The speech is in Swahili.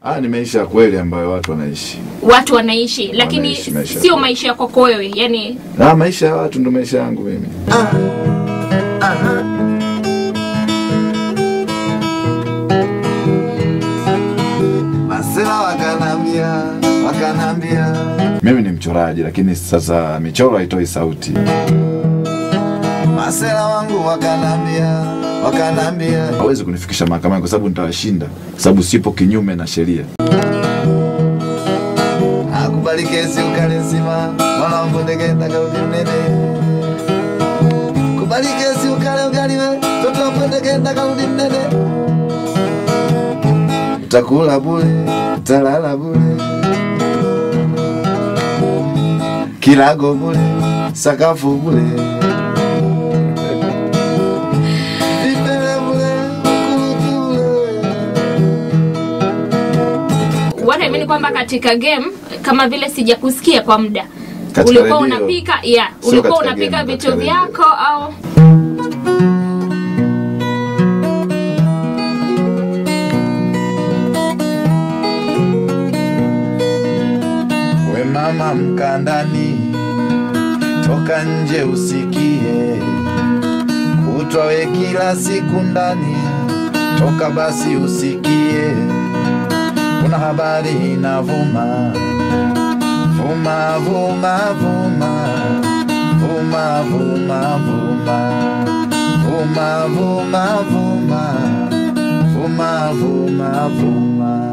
Ah, ni maisha ya kweli ambayo watu wanaishi. watu wanaishi lakini Wanaishi maisha. sio maisha ya kwako wewe yani Ah, maisha ya watu ndo maisha yangu mimi. Masela wakanambia, wakanambia Mimi ni mchoraji, lakini sasa michoro haitoi sauti. Masela wangu wakanambia, wakanambia Hawezi kunifikisha mahakamani kwa sababu nitawashinda, kwa sababu sipo kinyume na sheria. akubali kesi ukale nsima mwana wangu ndegenda kaudi mnene kubali kesi ukale ugaliwe toto wangu ndegenda kaudi mnene utakula bule utalala bule kilago bule sakafu bule vipele bule ukurutu bule wanaamini kwamba katika game kama vile sijakusikia kwa muda Katika ulikuwa redio. unapika yeah, Sio ulikuwa katika unapika game, vitu katika redio. vyako au We mama mkandani, toka nje usikie, kutwa we kila siku ndani, toka basi usikie, kuna habari inavuma vuma vuma vuma vuma vuma vuma vuma vuma vuma vuma vuma vuma